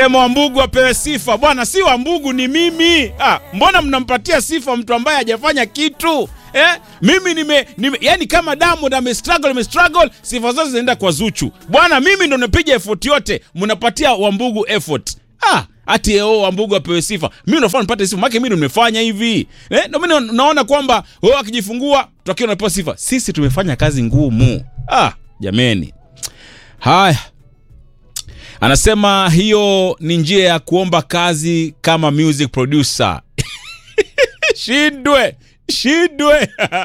Ema Wambugu apewe sifa bwana, si Wambugu ni mimi. Ah, mbona mnampatia sifa mtu ambaye hajafanya kitu eh? Mimi nime, nime yani kama Diamond ame struggle ame struggle, sifa zote zinaenda kwa Zuchu bwana. Mimi ndo napiga effort yote, mnapatia Wambugu effort ah ati oh, Wambugu apewe sifa. Mimi nafaa nipate sifa, maana mimi ndo nimefanya hivi eh? Ndio mimi naona kwamba oh, akijifungua tutakiwa napewa sifa. Sisi tumefanya kazi ngumu. Ah, jameni, haya Anasema hiyo ni njia ya kuomba kazi kama music producer. Shindwe, shindwe.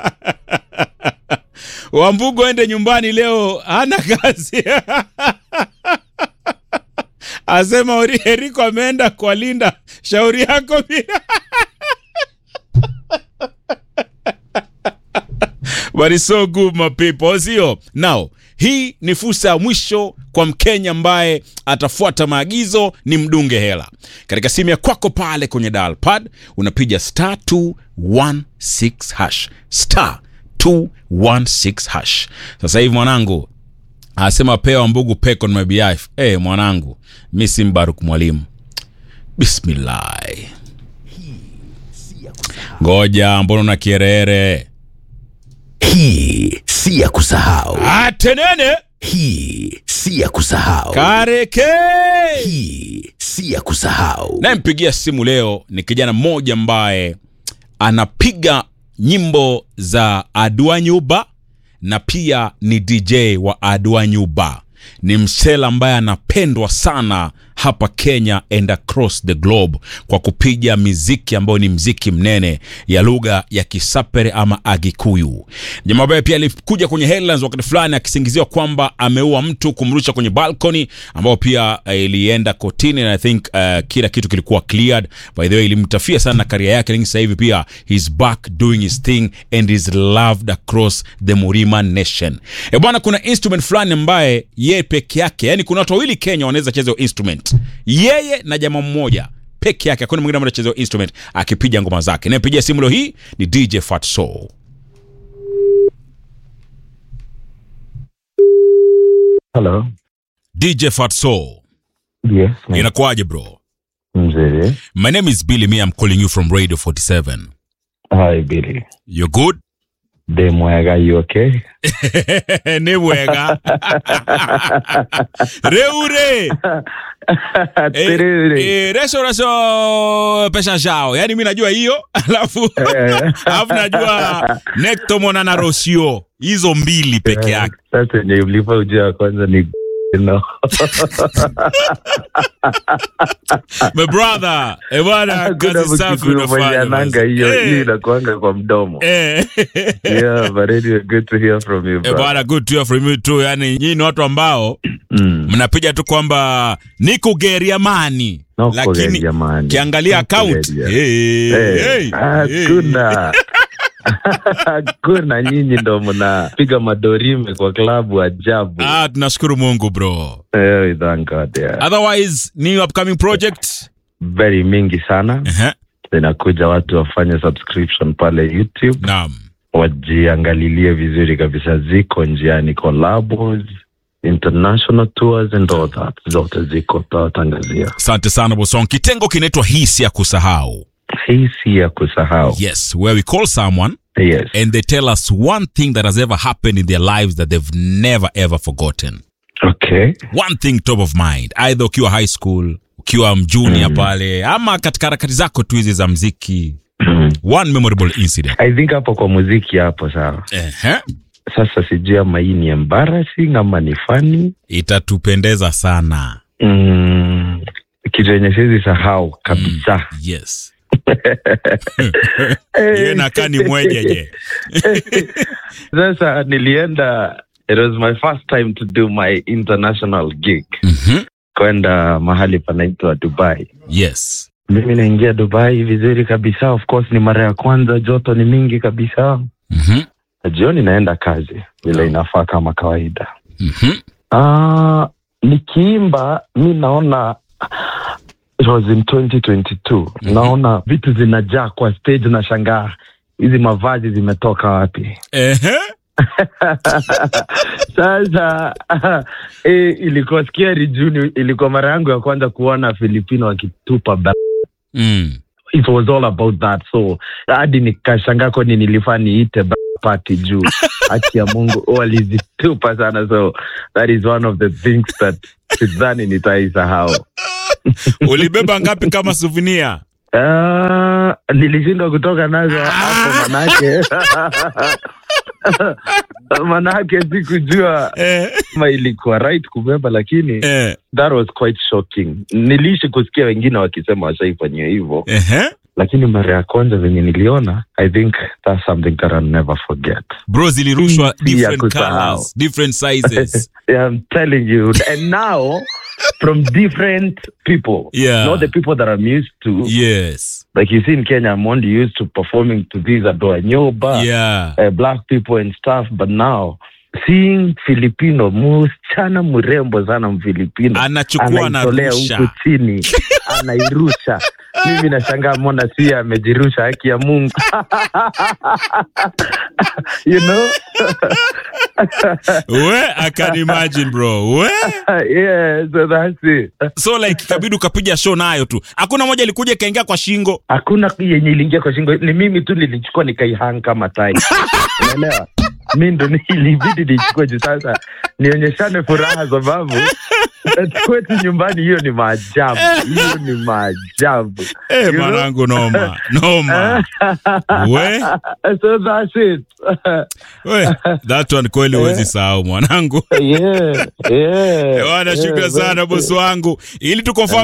Wambugu ende nyumbani leo, hana kazi. Asema Eriko ameenda kwa Linda, shauri yako pia. But it's so good my people, sio? Now, hii ni fursa ya mwisho kwa Mkenya ambaye atafuata maagizo ni mdunge hela. Katika simu ya kwako pale kwenye dial pad unapiga star 216 hash. Star 216 hash. Sasa hivi mwanangu anasema pewa mbugu pek on my behalf. Eh, hey, mwanangu, mi si Mbaruk mwalimu. Bismillah. Ngoja, mbona una kierere? Hii si ya kusahau. Atenene Hii si ya kusahau. kareke Hii si ya kusahau. nayempigia simu leo ni kijana mmoja ambaye anapiga nyimbo za Aduanyuba na pia ni DJ wa Aduanyuba. Ni msela ambaye anapendwa sana hapa Kenya and across the globe kwa kupiga miziki ambayo ni mziki mnene ya lugha ya Kisapere ama Agikuyu. Jamaa ambaye pia alikuja kwenye headlines wakati fulani akisingiziwa kwamba ameua mtu kumrusha kwenye balcony, ambao pia eh, ilienda kotini na I think uh, kila kitu kilikuwa cleared. By the way, ilimtafia sana karia yake, lakini sasa hivi pia he's back doing his thing and is loved across the Murima nation. E bwana, kuna instrument fulani ambaye yeye peke yake, yani kuna watu wawili Kenya wanaweza cheza hiyo instrument, yeye na jamaa mmoja peke yake, hakuna mwingine ambaye anacheza hiyo instrument akipiga ngoma zake. Nayepigia simu leo hii ni DJ Fat Soul. Hello. DJ Fat Soul, Yes. ma'am. inakuwaje bro? Mzee. My name is Billy Me, I'm calling you from Radio 47. Hi, Billy. You good? Demwaga, you okay? ni wega reure Eh, Tiriri. eh, reso reso pesha shao yani mi najua hiyo alafu Eh. alafu najua nektomona na rosio hizo mbili peke yake Sasa yenye ulipa ujia wa kwanza ni no. my brother eh bwana Hakuna kazi safi mkikuyu mwenye unafanya ananga basi. hiyo Eh, hiyo inakuanga kwa mdomo. eh. Yeah, but anyway, good to hear from you, Eh, bro. bwana good to hear from you too yani nyinyi ni watu ambao Mm. mnapiga tu kwamba niko geria mani No lakini kugeria mani. kiangalia No account kugeria. hey, Eh, hey, hey. Hakuna. Hakuna nyinyi ndo mnapiga madorime kwa klabu ajabu. Ah, tunashukuru Mungu bro. Eh, we thank God, yeah. Otherwise, new upcoming project. Very mingi sana. Uh-huh. zinakuja watu wafanye subscription pale youtube Naam. wajiangalilie vizuri kabisa ziko njiani collabos international tours and all that zote ziko tutawatangazia Asante sana Bosong. Kitengo kinaitwa hisi ya kusahau. hii si ya kusahau Yes, where we call someone yes and they tell us one thing that has ever happened in their lives that they've never ever forgotten. okay One thing top of mind, either ukiwa high school, ukiwa mjunior pale ama katika harakati zako tu hizi za mziki. One memorable incident. i think hapo kwa muziki hapo sawa Ehe. sasa sijui ama hii ni embarrassing ama ni funny Itatupendeza sana. mm, kitu yenye siwezi sahau kabisa Yes. Yeye nakaa ni mwejeje. sasa nilienda it was my first time to do my international gig Mhm. kwenda mahali panaitwa dubai Yes. mimi naingia dubai vizuri kabisa of course ni mara ya kwanza joto ni mingi kabisa Mhm. Na jioni naenda kazi vile inafaa kama kawaida Mhm. Ah, nikiimba mi naona it was in 2022 Mhm. naona vitu zinajaa kwa stage na shangaa hizi mavazi zimetoka wapi Ehe. Sasa eh, ilikuwa scary juu ilikuwa mara yangu ya kwanza kuona Filipino wakitupa ba- mm. it was all about that so hadi nikashangaa kwani nilifaa niite ba- party juu haki ya mungu walizitupa sana so that is one of the things that sidhani nitaisahau ulibeba ngapi kama suvinia uh, nilishindwa kutoka nazo hapo manake manake sikujua eh, kama ilikuwa right kubeba lakini eh, that was quite shocking niliishi kusikia wengine wakisema washaifanyia hivyo ehe. lakini mara ya kwanza venye niliona i think that's something that I'll never forget bro zilirushwa Si ya different kusahau. colors different sizes yeah, i'm telling you and now from different people Yeah. not the people that i'm used to yes like you see in kenya i'm only used to performing to these adoa nyoba yeah uh, black people and stuff but now seeing filipino msichana mrembo sana mfilipino Anachukua, anaitolea anarusha. huku chini anairusha mimi nashangaa mona si amejirusha haki ya mungu you know we i can imagine bro we yeah so that's it so like ikabidi ukapiga show nayo tu hakuna moja ilikuja ikaingia kwa shingo hakuna yenye iliingia kwa shingo ni mimi tu nilichukua nikaihang kama tai unaelewa mi ndo ilibidi nichukue juu sasa nionyeshane furaha sababu kwetu nyumbani hiyo ni maajabu hiyo ni maajabu Eh, You know? mwanangu noma noma we so that's it we that one kweli huwezi sahau mwanangu yeah, yeah, wana yeah, shukran sana that's bosi it. wangu ili tukonfirm